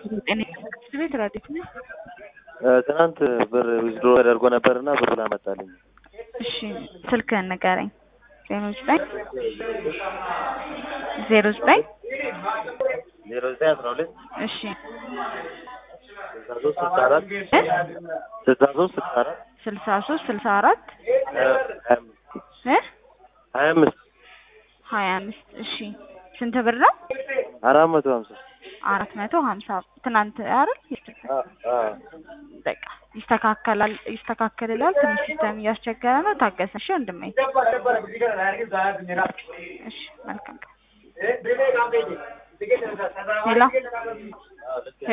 ጤና ትምህርት ቤት ረዲት ነህ? ትናንት ብር ዊዝድሮ ተደርጎ ነበርና ብሩን አመጣልኝ። እሺ ስልክህን ንገረኝ። ዜሮ ዘጠኝ ዜሮ ዘጠኝ ዜሮ ዘጠኝ አስራ ሁለት እሺ ስልሳ ሶስት ስልሳ አራት ስልሳ ሶስት ስልሳ አራት ስልሳ ሶስት ስልሳ አራት ሀያ አምስት እ ሀያ አምስት ሀያ አምስት እሺ ስንት ብር ነው? አራት መቶ ሀምሳ አራት መቶ ሀምሳ ትናንት አይደል? በቃ ይስተካከላል ይስተካከልላል። ትንሽ ሲስተም እያስቸገረ ነው። ታገሰ። እሺ ወንድሜ። እሺ መልካም ቀን። ሄሎ